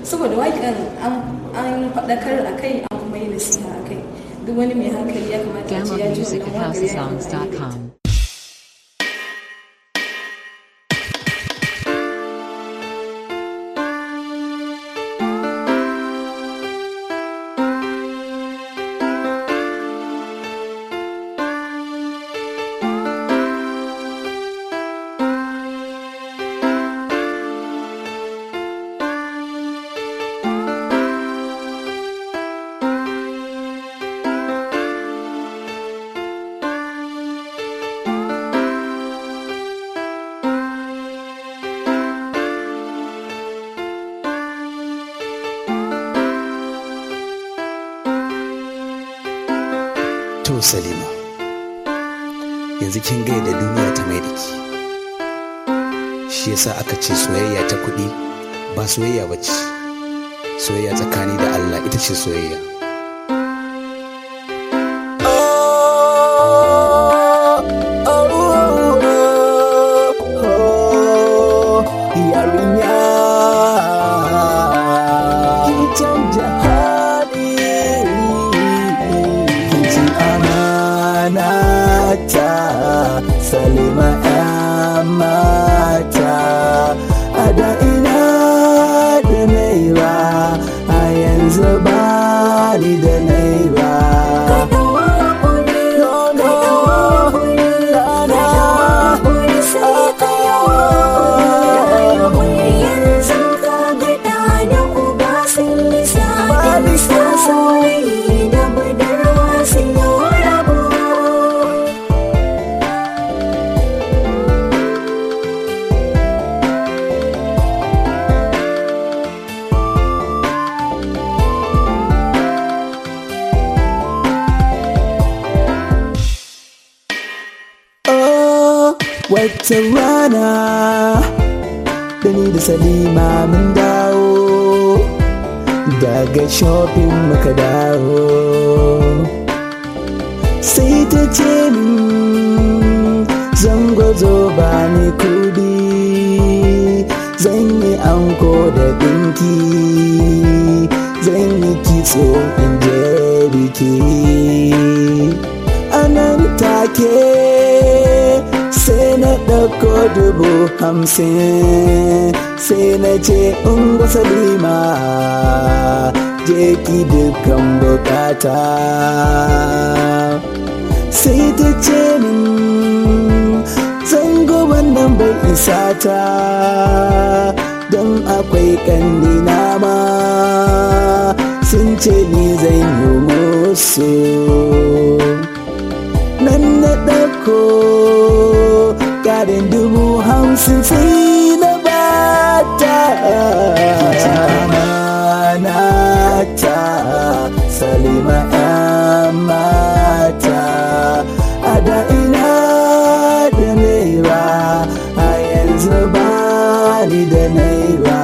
saboda waƙan an faɗakar a kai an kuma yi nasiha a kai duk wani mai hankali ya kamata a ce Download ya ji music at wannan waƙar ya yi amfani da ita. housesongs.com. To Salima, yanzu kin ga da duniya ta mai da ki. Shi yasa aka ce soyayya ta kuɗi ba soyayya ba ce. Soyayya tsakani da Allah ita ce soyayya. yarinya ki canja hali ki ci amana ta salima yan mata a da ina da naira a yanzu ba ni da naira No, no, no, no. Oh, wata rana da ni da Salima mun dawo daga shopping muka dawo sai ta ce min zango zo ba ni kudi zan yi anko da dinki zan yi kitso in je biki anan take sai na ɗauko dubu hamsin sai na ce in salima je ki dukkan bukata sai ta ce min zango wannan bai isa ta don akwai kannina ma sun ce ni zan yi musu nan na ɗauko ƙarin dubu hamsin sai na bata amana ta salima yan mata a da ina da naira a yanzu ba ni da naira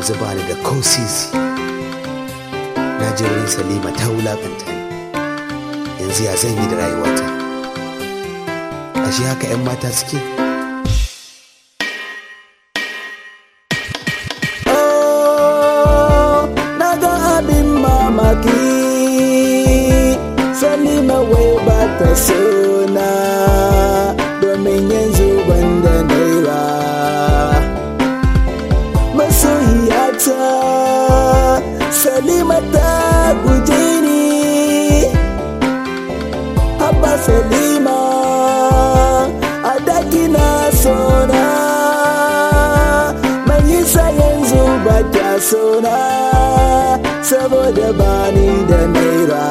yanzu ba ni da ko sisi na je wurin salima ta wulakanta ni yanzu ya zan yi da rayuwata ashe haka 'yan mata suke Oh, na ga abin mamaki salima wai ba ta sona domin yanzu banda naira masoyiyata salima ta guje ni haba salima a daki na sona mai yasa yanzu ba ta sona saboda bani da naira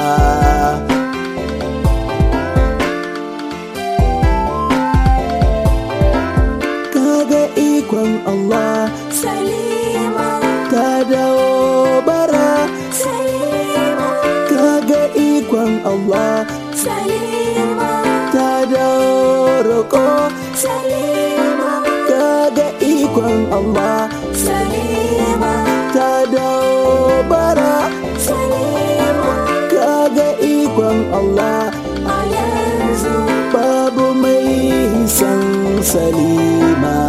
kaga ikon Allah Salima, ta dawo bara Salima, kaga ikon Allah Salima, ta dawo roƙo Salima, kaga ikon Allah Salima, ta dawo bara Salima, kaga ikon Allah a yanzu babu mai san salima